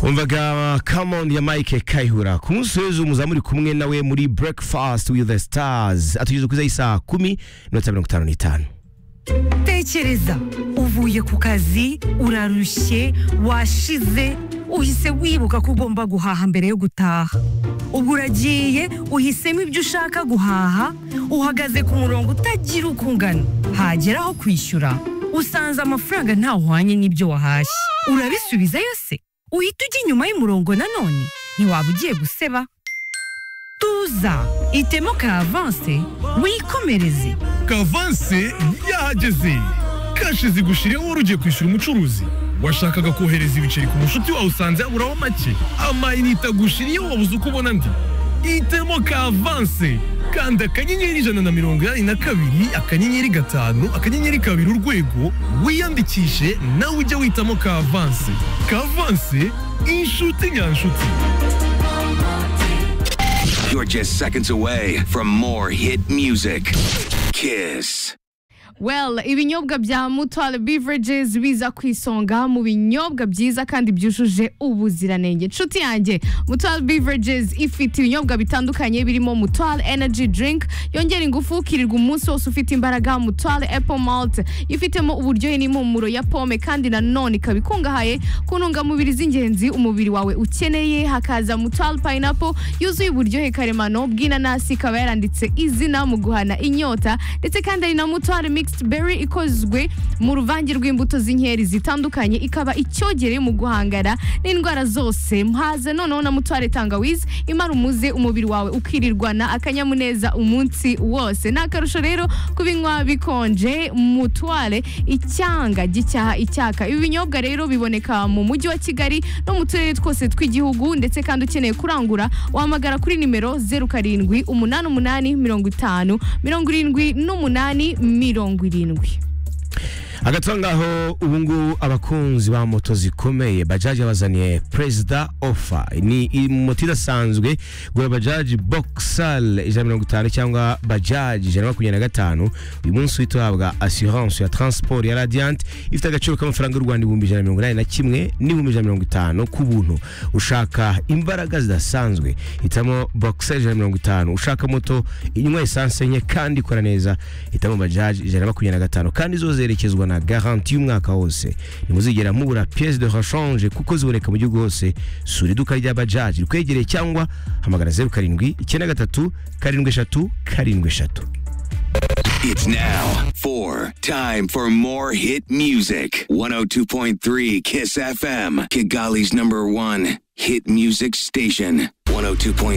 umvaga kamondi ya mike kayihura ku munsi w'ejo muzamuri kumwe nawe muri breakfast with the stars atugeze ku isaha kumi n'iminota mirongo itanu n'itanu tekereza uvuye ku kazi urarushye washize uhise wibuka ko ugomba guhaha mbere yo gutaha ubwo uragiye uhisemo ibyo ushaka guhaha uhagaze ku murongo utagira uko ungana hagera aho kwishyura usanze amafaranga ntahwanye n'ibyo wahashye urabisubiza yose uhita ujya inyuma y'umurongo nanone ntiwaba ugiye guseba tuza itemo ka avanse wikomereze kavanse yahageze kashi zigushiriyeho wari ugiye kwishyura umucuruzi washakaga kohereza ibiceri ku mushuti wawe usanze yaburaho make amayinite agushiriyeho wabuze uko ubona andi itemo kavanse kanda akanyenyeri ijana na mirongo inani na kabiri akanyenyeri gatanu akanyenyeri kabiri urwego wiyandikishe nawe ujye witamo kavanse kavanse inshuti nyanshuti You're just seconds away from more hit music. Kiss. well ibinyobwa bya mutual beverages biza ku isonga mu binyobwa byiza kandi byujuje ubuziranenge inshuti yanjye mutual beverages ifite ibinyobwa bitandukanye birimo mutual energy drink yongera ingufu ukirirwa umunsi wose ufite imbaraga mutual apple malt ifitemo uburyohe n'impumuro ya pome kandi nanone ikaba ikungahaye ku ntungamubiri z'ingenzi umubiri wawe ukeneye hakaza mutual pineapple yuzuye uburyohe karemano bw'inanasi ikaba yaranditse izina mu guhana inyota ndetse kandi hari na mutual mixed berry ikozwe mu ruvange rw'imbuto z'inkeri zitandukanye ikaba icyogere mu guhangana n'indwara zose mhaze noneho na mutware tangawizi imara umuze umubiri wawe ukirirwana akanyamuneza umunsi wose ni akarusho rero kubinywa bikonje mutware icyanga gicyaha icyaka ibi binyobwa rero biboneka mu mujyi wa kigali no mu turere twose tw'igihugu ndetse kandi ukeneye kurangura wahamagara kuri nimero zeru karindwi umunani umunani mirongo itanu mirongo irindwi n'umunani mirongo irindwi hagati aho ngaho ubu ngubu abakunzi ba moto zikomeye bajaji yabazaniye perezida ofa ni moto idasanzwe gura bajaji bokisari ijana na mirongo itanu cyangwa bajaji ijana na makumyabiri na gatanu uyu munsi uhita uhabwa asiranse ya taransiporo ya radiyanti ifite agaciro k'amafaranga y'u rwanda ibihumbi ijana na mirongo inani na kimwe n'ibihumbi ijana na mirongo itanu ku buntu ushaka imbaraga zidasanzwe hitamo bokisari ijana na mirongo itanu ushaka moto inywa esanse nke kandi ikora neza hitamo bajaji ijana na makumyabiri na gatanu kandi zo zerekezwa na garanti y'umwaka wose ntimuzigera mubura piyesi de rashanje kuko ziboneka mu gihugu hose sura iduka rya bajaji rikwegereye cyangwa hamagara zeru karindwi icyenda gatatu karindwi eshatu karindwi eshatu It's now four time for more hit music. 102.3 Kiss FM, Kigali's number one hit music station. 102.3